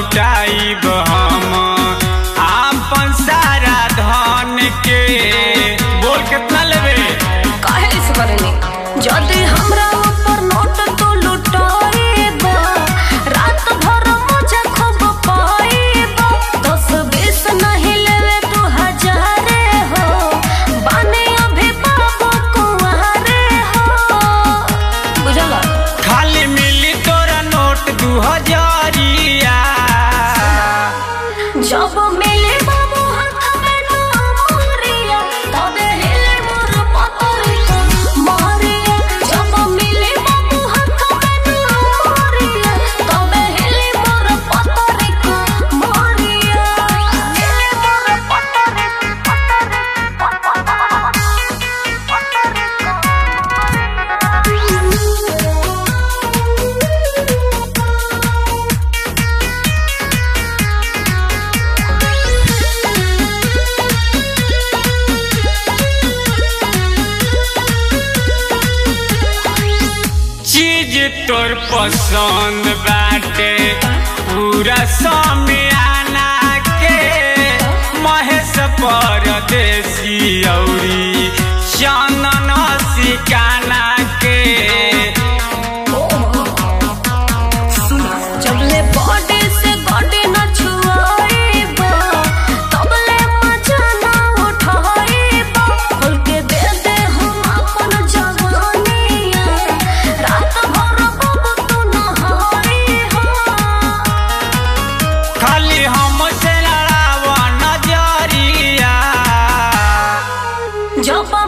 लुटाइब हम आपन सारा धन के बोल कितना लेबे काहे इस करनी जदी हमरा ऊपर नोट तो लुटाइबा रात भर मुझे खूब पाइबा दस बीस नहीं लेवे तू हजारे हो बाने अभी बाबू कुंवारे हो बुझला खाली मिली तोरा नोट दू हजारिया जब मिले बाबू हाथ में ना मोरिया तबे हिले मोर पतरिका मोरिया जब मिले बाबू हाथ में ना मोरिया तबे हिले मोर पतरिका मोरिया हिले मोर पतरिका चीज तोर पसंद बाटे पूरा समियाना के महेश परदेसी औरी चंदन सिकाना के जबले बॉडी से बॉडी न छुआइबा तबले मजा ना उठाइबा खोल के दे दे हम अपन जवानिया रात भर बाबू तू नहाई हो खाली हमसे लड़ावा नजरिया जब